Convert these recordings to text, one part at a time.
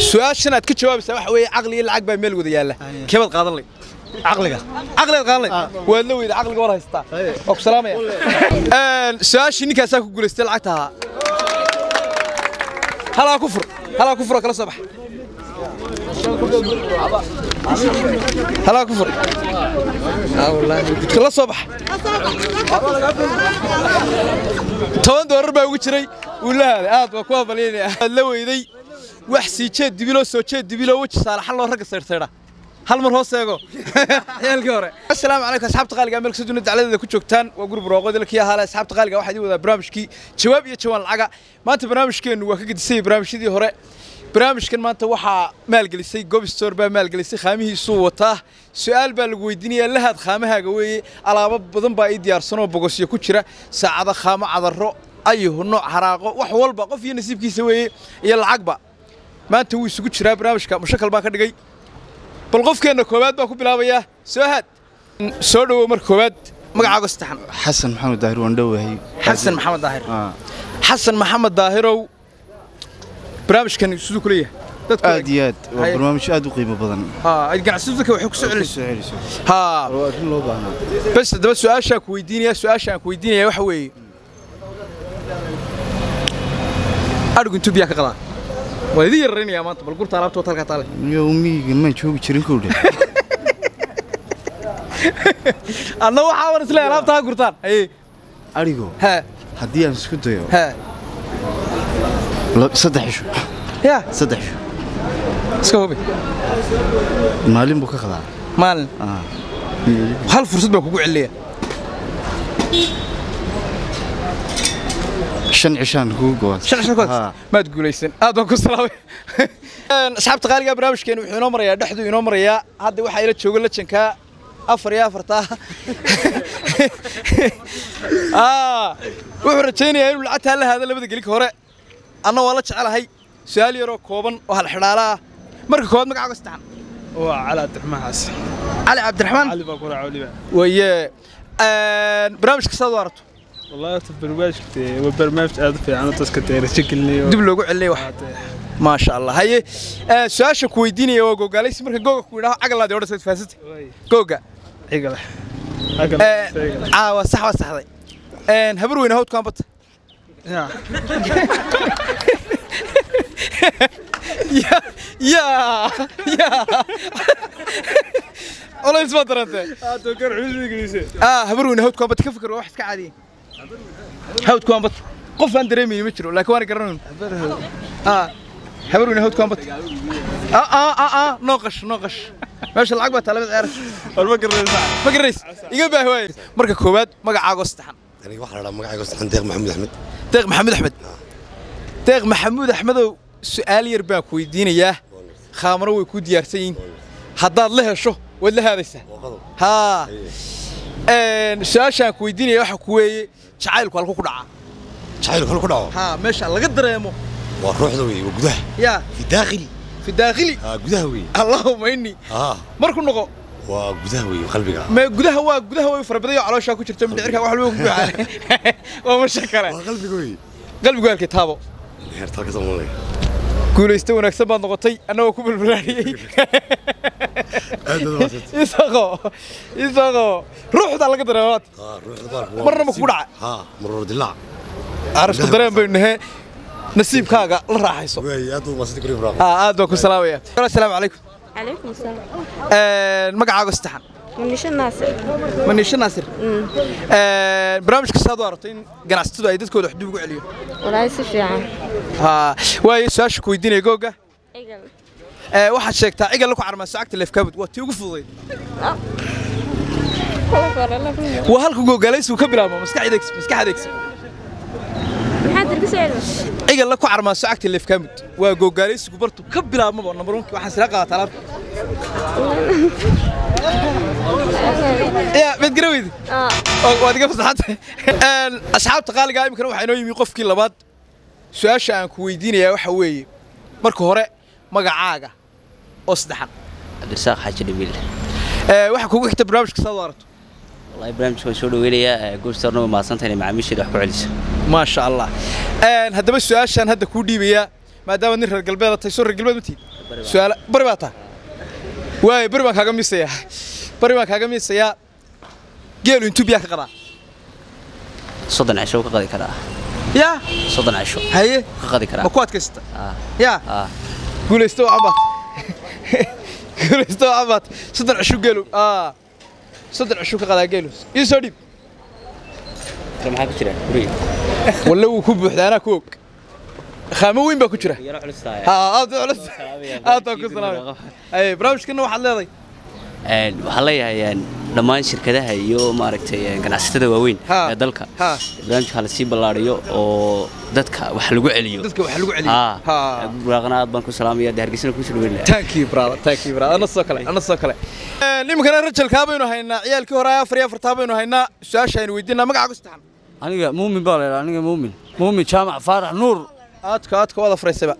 su-aashan aad ka jawaabaysaa waxa weeye caqli iyo lacag baa meel wada yaalla kebaad qaadan lay caqliga caqligaad qaadan lay waad la weyda caqliga war haystaa waa ku salaamaya su-aashii ninkaasaa ku guulaystay lacagta ahaa halaa ku fur halaa ku furoo kala soo bax halaa ku fur kala soo bax toban doolar baa ugu jiray wuu la haaday aad waa ku hambalyaynaya aad la weyday wax sii jeed dibiloo soo jeed dibiloo weji saalaxan loo ragga sayrsaydha hal mar hoos eego ciyaalkii hore assalaamu calaykum asxaabta qaaliga meel kasta dunida dacladeeda ku joogtaan waa gurub roqodil kii ahaale asxaabta qaaliga waxaa idin wadaa barnaamijkii jawaab iyo jawaan lacaga maanta barnaamijkeennu waa ka gedisay barnaamijyadii hore barnaamijkan maanta waxaa maalgelisay gobstor baa maalgelisay khaamihiisuu wataa su-aal baa lagu weydiinayaa lahaad khaamahaaga weeye alaabo badan baa ii diyaarsanoo bogosyo ku jira saacado khaamo cadaro ayuhu nooc haraaqo wax walba qof iyo nasiibkiisa weeye iyo lacagba maanta wuu isugu jiraa barnaamijka mushakal baan ka dhigay bal qofkeenna koowaad baan ku bilaabayaa soo haad soo dhowow marka koowaad magacaago saddexan xasan maxamed daahir waan dhowahay xasan maxamed daahir Ah, xasan maxamed daahirow barnaamijkan siduu ku leeyahay dadku aad iyo aad waa Haye. barnaamij aad u qiimo badan haa ay ganacsatada dadka waxay ku soo Ku celinaysaa soo celiso haa waa arrin loo baahnaa bas haddaba su-aashaan ku weydiinaya su-aashaan ku weydiinaya waxa weeye adhigu intuu biyaa ka qadaa waa idin yararaynayaa maanta bal gurta alaabta wata halkaa taale iyo umiyiga maan joogi jirin kowdhe adna waxaa wan isleeyahay alaabta ha gurtaan haye arigo haa haddii aan isku dayo haa la- saddex isho yaa saddex isho iska hubi maalin buu ka qadaa maalin Ah, hal fursad baan kugu celinayaa shan cishaan kugu go'an shan shan kood Ah, maad guulaysan aad baan ku salaamay asxaabta qaaliga barnaamijkeenu wuxuu inoo marayaa dhexdu inoo marayaa hadda waxaa ila jooga lajankaa afar iyo afartaa Ah, wuxuu rajaynayaa inuu lacagtaa la haado labada gelinka hore anna waa la jecelahay su-aal yaroo kooban oo hal xidhaala ah marka koowaad magacaaga saddexan waa cali cabdiraxmaan xasan cali cabdiraxmaan cali baa ku raaca weliba waye barnaamijka saad u aragto wallahi horta barnaamijka dee waa barnaamij aad u fiican oo dadka dee rajo gelinayo dib loogu celinaya wax maasha allah haye eh, su-aasha ku weydiinaya waa googaalaysi marka googa ku yidhaho cagalaadi odhan sayd faasanta googa ciga leh Eh, aa waa sax waa saxday Een, habar weyne hawdkaan bata ya ya ya culays baa darantee ah habar weyne hawdkaan bata ka fikir waa wax iska caadiya hawdkaan bata qof aan dareemayni ma jiro laakiin waan garanayn ah habar weyne hawdkaan bata ah ah ah ah noo qash noo qash meesha lacag baa taalabad ceerash walba garanaysa ma garanays iga baahi waaye marka koowaad magacaago saddexan aniga waxaa la dhahaa magacayga saxan deeq maxamuud axmed deeq maxamuud axmed deeq maxamuud axmedow su'aal yar baan ku weydiinayaa khaamaro way kuu diyaarsan yihiin haddaad la hesho waad la haadaysaa haa Een, su-aashaan ku weydiinaya waxa ku weeye jacaylku halku ku dhacaa jacaylku hal ku dhaco haa meesha laga dareemo waa ruuxda wey waa gudaha yaa fi daakhili fi daakhili aa gudaha wey allahuma inni aa marku noqo waa gudaha wey qalbiga ma gudaha waa gudaha way farabadayo calooshaa ku jirto mindhicirka wax walba ku buuxaan waa masha kale waa qalbiga wey qalbigu halkii taabo heerta halka soomaaliya guulaysta wanaagsan baad noqotay annagoo ku balbalaariyey aad baad umahadsantay isaqo isaqo ruuxda laga dareemaad aa ruuxda baalku Marna ma kugu dhacay? haa maror dilaac arasku dareen baynu nahay nasiibkaaga la raaxayso wey aad baad umahadsantay kuri furaaq aa aad baan ku salaamaya assalaamu calaykum عليكم السلام Een, magacaaga saddexan منيش الناصر maniisha naasir Een, barnaamijka saad u aragto in ganacsatadu ay dadkooda wax dib ugu celiyo والله يصير يعني haa waayo su-aasha ku weydiinaya googa ايقل Ee, waxaad sheegtaa cigal ku carmaa sacagta leefkaabud waa tii ugu fududayd waa halka googaalaysigu ka bilaabmo maskax adeegsi maskax adeegsi محد البس علم cigal ku carmaa sacagta leefkaabud waa googaalaysigu bartu ka bilaabmaba number 1 waxaan sila qaataa alaabta ya mid garaweydi اه oo waad iga fasaxantay Een, asxaabta qaaliga imikana waxaa inoo yimi qofkii labaad su-aasha aan ku weydiinayaa waxa weeye marka hore magacaaga oo saddexan cabdirasaaq xaaji dhabiil Ee, waxaa kugu xigta barnaamijka saad u aragto wallahi barnaamijka waan soo dhaweynayaa goobstarna waa mahadsantahay inay macaamiisheeda wax ku celiso maasha allah Een, haddaba su-aashaan hadda kuu dhiibayaa maadaama nin reer galbeed tahay soo reer galbeed ma tiid su'aala bari baa taa waaye bari baan kaaga miisayaa bari baan kaaga miisayaa geelu intuu biyaa ka qadaa soddon cisho ka qadi karaa yaa soddon cisho haye ka qadi karaa ma ku adkaysata Ah, yaa ah. guulaysto waa cabaad guulaysto waa cabaad soddon cisho geelu aa soddon cisho ka qadaa geelu ii soo dhiib Kale maxaa ku jira guriga walle wuu ku buuxdaa anaa ku og khaamo weyn baa ku jira yaro culus tahay ها aad u culus aad baan ku salaamay ay barnaamijkana waxaad leedahay Een, waxaan leeyahay een, dhammaan shirkadaha iyo maaragtay een, ganacsatada waaweyn Ha. ee dalka Ha. barnaamijka la sii ballaariyo oo dadka wax lagu celiyo dadka wax lagu celiyo Ha. Ha. buraaqana aad baan ku salaamaya dee hargeysana ku soo dhaweyn lahaa thank you brother thank you brother ana soo kale ana soo kale nimankana rajalkaa baynu haynaa ciyaalkii hore afar iyo afartaa baynu haynaa su-aasha aynu weydiinaa magacaagu saxan aniga muumin baa laydhaa aniga muumin muumin jaamac faarax nuur aadka aadka waad afraysayba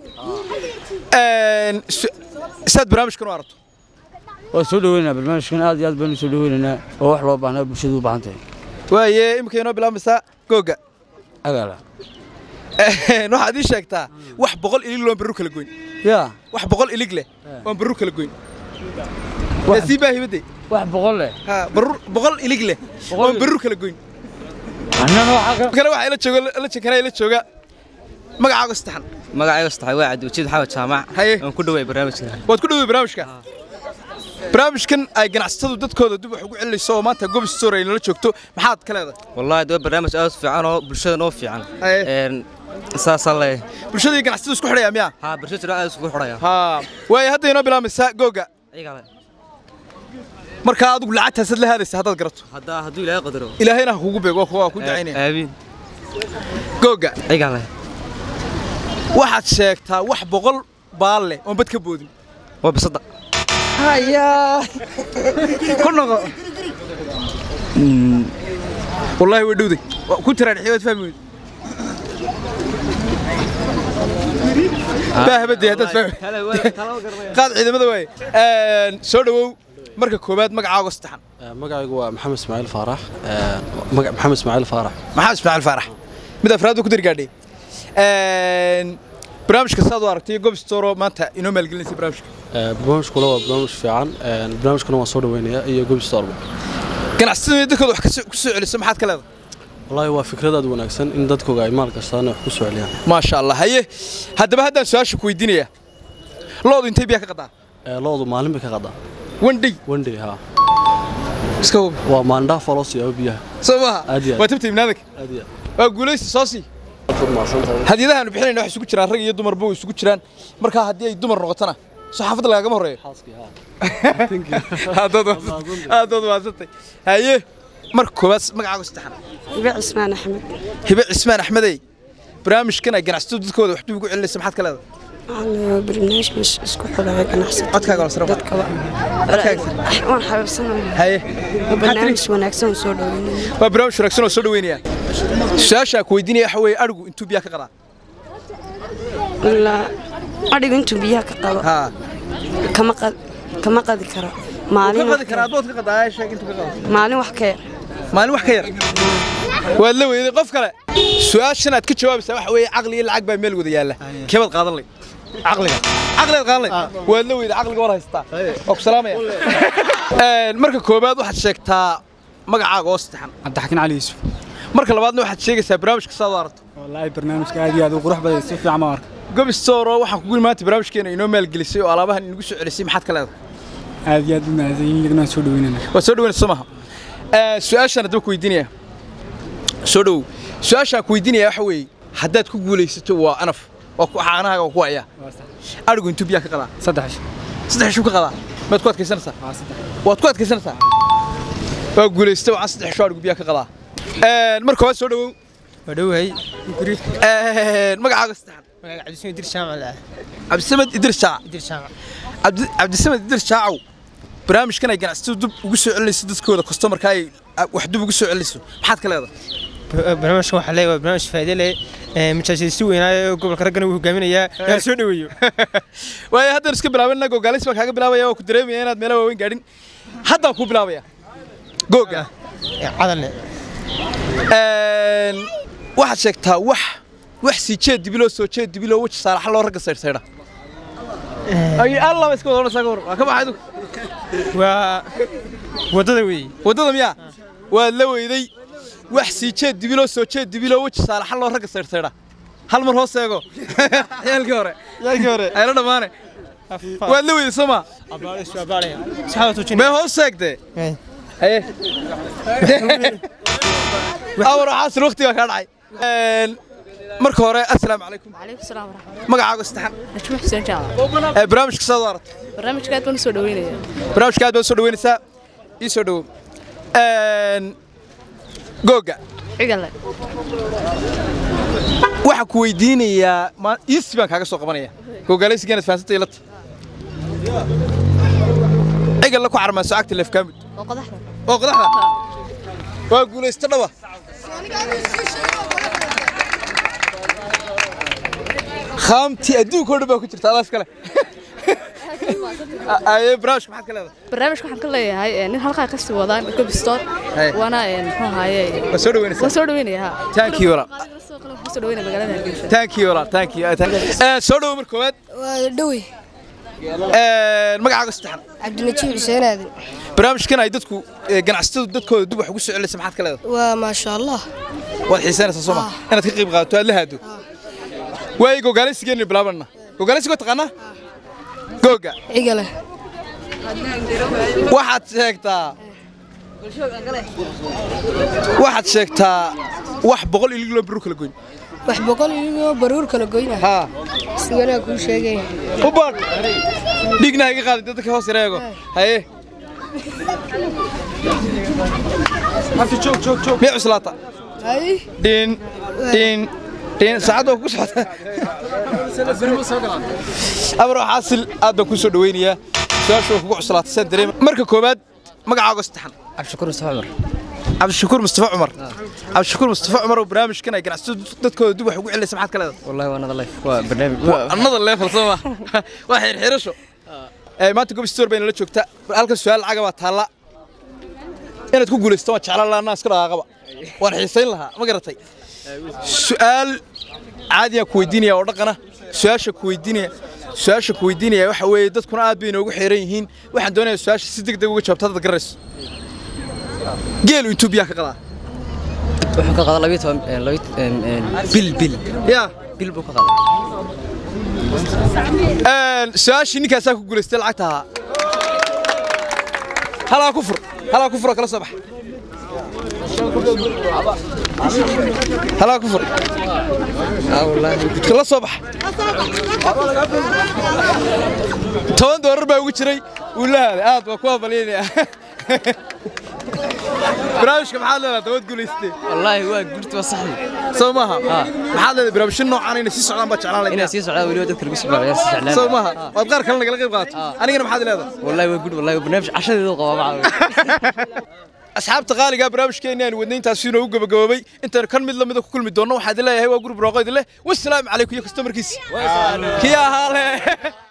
saad barnaamijkan u aragto waa soo dhaweynaa barnaamijkan aad iyo aad baynu soo dhaweynaynaa oo wax loo baahnaa bulshadu u baahan tahay waaye iminka inoo bilaabaysaa googa agaala waxaad ii sheegtaa wax boqol ilig loon barru kala goyn yaa wax boqol ilig leh oon barru kala goyn sii baahibadde wax boqol leh ha barru boqol ilig leh oon barru kala goyn annana waxaa ka kale waxaa ila jooga la jinkana ila jooga magacaaga saddexan magacayga saxay waa cabdiwajiid xawad jaamac Haye. aan ku dhaway barnaamijka waad ku dhawey barnaamijka barnaamijkan ay ganacsatadu dadkooda dib wax ugu celinayso oo maanta gobi store ay nala joogto maxaad ka leedahay wallahi waa barnaamij aad u fiican oo bulshada noo fiican Haye. een saasaan leeyahay bulshada iyo ganacsatadu isku xidhaya miyaa haa bulshada aad isugu xidhaya ha waaye hadda inoo bilaamaysaa googa Iyaga le. markaa adigu lacagtaasaad la haadaysa haddaad garato haddaa hadduu ilaahay qadaro ilaahayna ha kugu beego waa ku dacaynaya aabiin googa iyaga le waxaad sheegtaa wax boqol baal leh oon bad ka boodin waa bisada hayaa ku noqo wallaahi waa dhowday Waa ku tiraa dhexyood fahmi weyd baahbadee haddaad fahmi qaad ciidamada waaye soo dhawow marka koowaad magacaaga saddexan magacaygu waa maxamed ismaaciil faarax magac maxamed ismaaciil faarax maxamed ismaaciil faarax mid afraad ku dargaadhay barnaamijka saad u aragtay gob storo maanta inoo maalgelinaysa barnaamijka barnaamijkuna waa barnaamij fiican barnaamijkuna waan soo dhaweynayaa iyo gobi storba ganacsatada dadkooda wax ku soo celiso maxaad ka leedahay wallaahi waa fikrad aad wanaagsan in dadkooga ay maal kastaan wax ku soo celiyaan maasha allah haye haddaba haddaan su-aasha ku weydiinaya loodu intay biyaa ka qadaa loodu maalin bay ka qadaa wandhay wendey haa iska hubi waa maalindhaha faloo siyaabo biyaha soo maaha Aad iyo aad. waa tabta ibnaadaka aad iyo waa guulaysi soo sii hadiyadahaanu bixinayna wax isugu jiraan rag iyo dumarba way isugu jiraan markaa haddii ay dumar noqotona soo xaafadda lagagama horreeyo aadaad waadsantay haye marka koowaad magacaaga saddexan Ibe Cismaan Axmed. hibe cismaan axmedey barnaamijkan ay ganacsatadu dadkooda wax dib ugu celinaysa maxaad ka leedahay Waxaan barnaamij isku xidhay ganacsatada. codkaaga la saro Dadka waa. Codkaaga. Waan xabiibsanahay. haye Barnaamij wanaagsan oo soo dhaweynaya. waa barnaamij wanaagsan oo soo dhaweynaya su-aashaa ku weydiinaya waxa weeye adhigu intuu biyaa ka qadaa Ilaa adhigu intuu biyaha ka qado haa kama qad kama qadi karo. ka Maalin qadi wax karaa ka adood ka qadaa sheeg intuu ka qado maalin wax ka yar. maalin wax ka yar waad la weyday qof kale su-aashan aad ka jawaabaysaa waxa weeye caqli iyo lacag baa meel wada yaalla kebaad qaadan lay caqliga caqligaad qaadan lay waad la weyday caqliga war haystaa waa ku salaamaya Een, marka koowaad waxaad sheegtaa magacaaga oo saddexan cabdixakiin cali yuusuf marka labaadna waxaad sheegaysaa barnaamijka saad u aragto wallaahi barnaamijka aad iyo aad u qurux badan si fiican baan arka gobi storo waxaan kugu maanta barnaamijkeena inoo maalgelisay oo alaabahan inagu soo celisay maxaad ka leedahay aad iyo aad u mahadsan yihiin iyagana waan soo dhaweynana waa soo dhaweynaysa soo maaha Ee, su-aashaan haddaba ku weydiinaya soo dhowow su-aashaan ku weydiinaya waxa weeye haddaad ku guulaysato waa anaf waa ku caanahaaga waa ku wacyaa adhigu intuu biyaa ka qadaa saddex saddex shuu ka qadaa maad ku adkaysanaysaa waa saddex waad ku adkaysanaysaa waa guulaysata waxaan saddex shuu adhigu biyaa ka qadaa Een, marka hore soo dhowow waa dhawahay Een, magacaaga saddexan magaca cabdismi dir shaamac ah cabdisamed idris jaac dir shaamac Cabdi- cabdisamed idris jaacow barnaamijkan ay ganacsatadu dib ugu soo celinayso dadkooda customarka ay wax dib ugu soo celinayso maxaad ka leedahay barnaamijka waxaa leeyahay waa barnaamij faa'iido leh majaajisi weynaayo gobolka raggana uu hogaaminayaa yaa soo dhaweeyo waayo haddaan iska bilaabana gogaalis baan kaaga bilaabaya waa ku dareemaya inaad meelaha waaweyn gaadhin haddaan kuu bilaabaya googa cadalne Een, waxaad sheegtaa wax wax sii jeed dibiloo soo jeed dibiloo weji saalaxa loo ragga saydhsaydha ay allaba iska wada odhanaysaa ka war waa ka baxay adigu waa waddada weeye waddada miyaa waad la weyday wax sii jeed dibiloo soo jeed dibiloo weji saalaxa loo ragga saydhsaydha hal mar hoos eego yaalkii hore yaalkii hore ayla dhammaane waad la weyday soo maa mee hoos eegdee haye awar waxaasin waqti baa kaa dhacay marka hore assalaamu calaykum calaykum salaam waraxmatullahi magacaaga saddexan najmo xuseen jaamac ee barnaamijka saad u aragta barnaamijka aad baan u soo dhaweynaya barnaamijka aad baad u soo dhaweynaysaa ii soo dhawow googa cigale waxaan ku weydiinayaa ma- iisi baan kaaga soo qabanaya googaalaysiga inaad fahansantay ilata cigalla ku carmaaso cagta leefkaamud oo qodaxda oo qodaxda waa guulaysta dhawa khaamtii adduunka oo dhan baa ku jirta adaas kale aye barnaamijka maxaad ka leedahay barnaamijka waxaan ka leeyahay eh, nin halkaa kasii wadaan gobistoon Hey. waana eh, muxuu ahaaye waa soo dhaweynaysaa waan soo dhaweynaya ha Thank you, walaal. sidoo kale waxaan soo dhaweynaya magaalada hargeysa thank you walaal thank you thank you. Eh, soo dhawo mar koowaad waa dhowey Eh, magacaaga saddexan cabdinajiib xuseen aadan barnaamijkan ay dadku eh, ganacsatadu dadkooda dib wax ugu soo celinaysa maxaad ka leedahay waa maasha allah waad xiisaynaysaa soo ma inaad ka qayb qaadato aad la haado waay gogaalaysigeenu bilaabanna gogaalaysiga waa taqaanaa googa cigale waxaad sheegtaa waxaad sheegtaa wax boqol ilig loo birru kala goyn wax boqol iyo baruur kala goyna haa siganaa kuu sheegaya u baadh dhigna ha iga qaadin dadka hoos yareego haye miya cuslaata hay dhin dhin dhin saacadda waa ku socota amar xaasil aad baan kuu soo dhaweynayaa su-aasha waa kugu cuslaatay saan dareema marka koowaad magacaaga saddexan cabdishakuur mustafa cumar cabdishakuur mustafa cumar cabdishakuur mustafa cumar oo barnaamijkan ay ganacsatadu dadkooda dib wax ugu celinaysa maxaad ka leedahay wallahi waa nada life waa barnaamij another level soo ma waa xirxirasho ee maanta gob store bayna la joogta halka su'aal lacaga baa taalla inaad ku guulaysto waa jeclaan lahaa iska dhaqaaqaba waan xiisayn lahaa ma garatay su'aal caadi aan ku weydiinaya oo dhaqana su'aasha ku weydiinaya su'aasha ku weydiinaya waxa weeye dadkuna aad bay inoogu xeeran yihiin waxaan doonayaa su'aasha si degdeg uga jawaabta dad garayso geelu intuu biyaha ka qadaa wuxuu ka qadaa labiyo toban eh, labiyo em, em, bil bil yaa bil buu ka qadaa su-aashii ninkaasaa ku guulaystay lacagta ahaa halaa ku fur halaa ku fur oo kala soo bax halaa ku fur kala soo bax toban doolar baa ugu jiray wuu la haaday aad waa ku habalyaynaya barnaamijka maxaad leedahay dabad guulaystee wallaahi waa gurti waa saxdi soo maaha maxaad leedahay barnaamijyo noocan inay sii socdaan baa jeclaan lahayd inay sii socdaan weliba dadka lagu sibaayo si jeclaan soo maaha waad qaar kale nagala qayb qaadato anigana maxaad leedahay wallahi waa gud wallahi barnaamij cashadeedu qabaa macaa asxaabta qaaliga barnaamijkeena aan wadnay intaas inoo u gabagaboobay intaan kan mid lamida ku kulmi doonno waxaad leeyahay waa gurub rooqo idin leh wassalaamu calaykum iyo kastamarkiisi kii ahaa leh